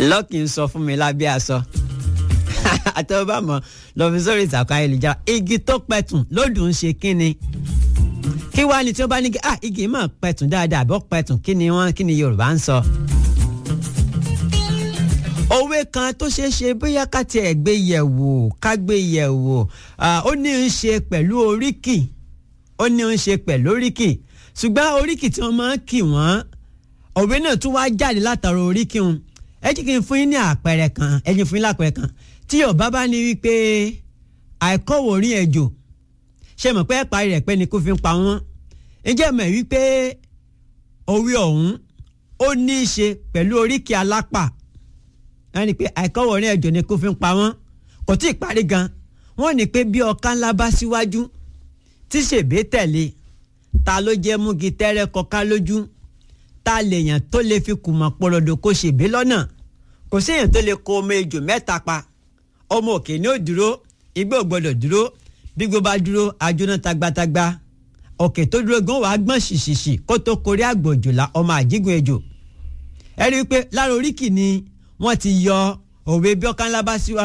lọ́ọ̀kì ń sọ fún mi lábẹ́ aṣọ àtẹwọ́ bá mọ̀ lọ fi sórí ìtàkùn ayélujára igi tó pẹ̀tùn lódùn ń ṣe kínni kí wàá ní tí wọ́n bá ní kí ah igi máa pẹ̀tùn dáadáa àbọ̀ pẹ̀tùn kí ni wọ́n kí ni Yorùbá ń sọ. òwe kan tó ṣeé ṣe bóyá ká tiẹ̀ gbé yẹ̀ wò ká gbé yẹ̀ wò ó ní ń ṣe pẹ̀lú oríkì ó ní ń ṣe pẹ̀lú oríkì ṣùgbọ́n oríkì tí wọ́n máa ń kì wọ́n òwe náà tún wá jáde látara oríkì wọn ẹ jẹ́ kí n fún yín ní àpẹẹrẹ kan ẹ jẹ́ fún yín lápẹẹrẹ kan tí Yorùbá bá ní wípé àìkọ́wò orí ẹ̀jọ̀ ṣe mọ̀ pé ẹ̀parí rẹ̀ pé ni kò fi ń pa wọ́n ǹjẹ́ mọ̀ wípé òwe ọ̀hún ó ní í ṣe pẹ̀lú oríkì alápà wọ́n ní pé àìkọ́wò orí ẹ̀jọ̀ ni kò fi ń pa wọ́n kò tí ì parí gan wọ́n ní pé bí ọ̀ká ńlá bá síwájú tí ṣèbé tẹ̀lé ta ló jẹ́ múgi tẹ́rẹ́ kọká lójú ta lèèyàn tó lè fi kùmọ̀ pọ̀lọ́dọ̀ kó ṣèbé lọ́nà kò séèyàn tó lè kó ọmọ ejò mẹ́ta pa ọmọ òkè ní ò dúró igbó ò gbọdọ̀ dúró bí gbó bá dúró ajóná tagbátagba òkè tó dúró gan wàá gbọ́n ṣìṣìṣì kó tó korí àgbòjòlá ọmọ àjígun ejò ẹ rí i pé lára oríkì ni wọ́n ti yọ òwe bí ọ̀kan ńlá bá síwájú.